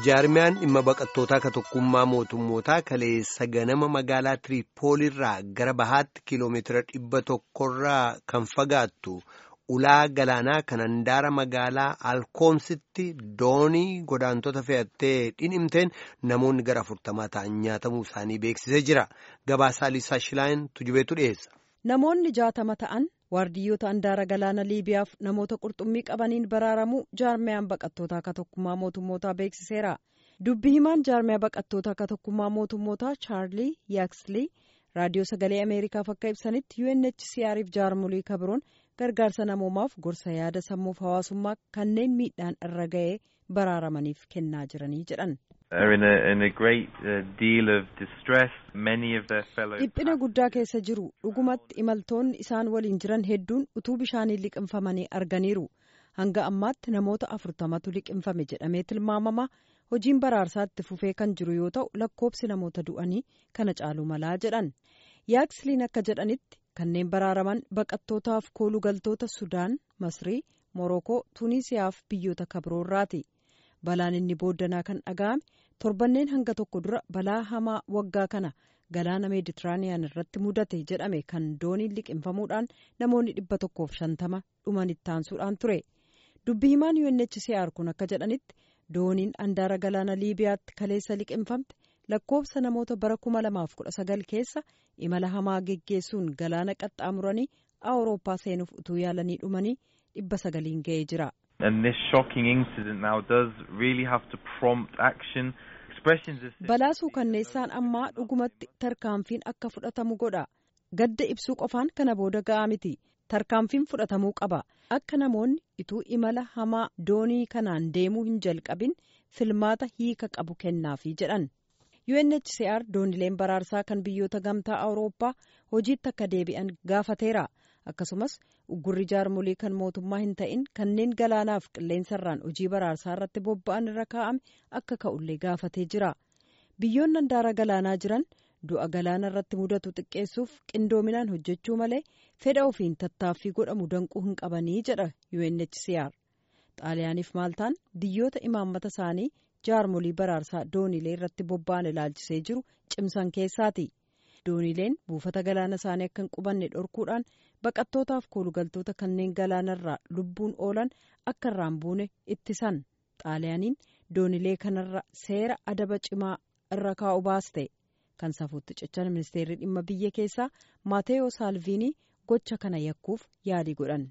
jaarmiyaan dhimma baqattootaa ka tokkummaa mootummootaa kaleessa ganama magaalaa tiriipoolirraa gara bahaatti kiiloomeetira dhibba tokkorraa kan fagaattu ulaa galaanaa kan handaara magaalaa alkoomsitti doonii godaantota fe'attee dhinimteen namoonni gara afurtamaa ta'an nyaatamuu isaanii beeksisee jira gabaasaa liisaa shilaayin tujubeetu dhiyeessa. namoonni jaatama ta'an waardiyyoota handaara galaana liibiyaaf namoota qurxummii qabaniin baraaramuu jaarmiyaan baqattootaa ka tokkummaa mootummootaa beeksiseera dubbi himaan jaarmiyaa baqattootaa ka tokkummaa mootummootaa chaarlii yaaksli raadiyoo sagalee ameerikaaf akka ibsanitti unhcrf jaarmolii kabiroon gargaarsa namoomaaf gorsa yaada sammuuf hawaasummaa kanneen miidhaan irra ga'ee baraaramaniif kennaa jiranii jedhan. dhiphina guddaa keessa jiru dhugumatti imaltoonni isaan waliin jiran hedduun utuu bishaaniin liqimfamanii arganiiru hanga ammaatti namoota afurtamatu liqimfame jedhamee tilmaamama hojiin baraarsaa itti fufee kan jiru yoo ta'u lakkoobsi namoota du'anii kana caalu malaa jedhan yaaksiliin akka jedhanitti kanneen baraaraman baqattootaaf kooluu galtoota sudaan masrii morookoo tuuniisiyaaf biyyoota kabiroorraati. balaan inni booddanaa kan dhaga'ame torbanneen hanga tokko dura balaa hamaa waggaa kana galaana meeditiraaniyaan irratti mudate jedhame kan dooniin liqimfamuudhaan namoonni dhibba tokkoof shantama dhuman ittaansuudhaan ture dubbi himaan unhcr kun akka jedhanitti dooniin handaara galaana liibiyaatti kaleessa liqimfamte lakkoofsa namoota bara kuma lamaaf kudha sagal keessa imala hamaa geggeessuun galaana qaxxaamuranii awurooppaa seenuuf utuu yaalanii dhumanii dhibba sagaliin ga'ee jira. balaa suukanneessaan ammaa dhugumatti tarkaanfiin akka fudhatamu godha gadda ibsuu qofaan kana booda ga'aa miti tarkaanfiin fudhatamuu qaba akka namoonni ituu imala hamaa doonii kanaan deemuu hin jalqabin filmaata hiika qabu kennaafi jedhan unhcr doonileen baraarsaa kan biyyoota gamtaa awurooppaa hojiitti akka deebi'an gaafateera. akkasumas uggurri jaarmolii kan mootummaa hin ta'in kanneen galaanaaf qilleensarraan hojii baraarsaa irratti bobba'an irra kaa'ame akka ka'ullee gaafatee jira biyyoonni handaara galaanaa jiran du'a galaana irratti mudatu xiqqeessuuf qindoominaan hojjechuu malee fedha ofiin tattaaffii godhamu danquu hin qabanii jedha unhcr xaaliyaaniif maaltaan biyyoota imaammata isaanii jaarmolii baraarsaa doonilee irratti bobba'an ilaalchisee jiru cimsan keessaati. doonileen buufata galaana isaanii akka hin qubanne dhorkuudhaan baqattootaaf koolugaltoota kanneen galaanarraa lubbuun oolan akka irraan buune ittisan xaaliyaaniin doonilee kanarra seera adaba cimaa irra kaa'u baaste kan safuutti cichan ministeerri dhimma biyya keessaa maateeyoo saalviinii gocha kana yakkuuf yaalii godhan.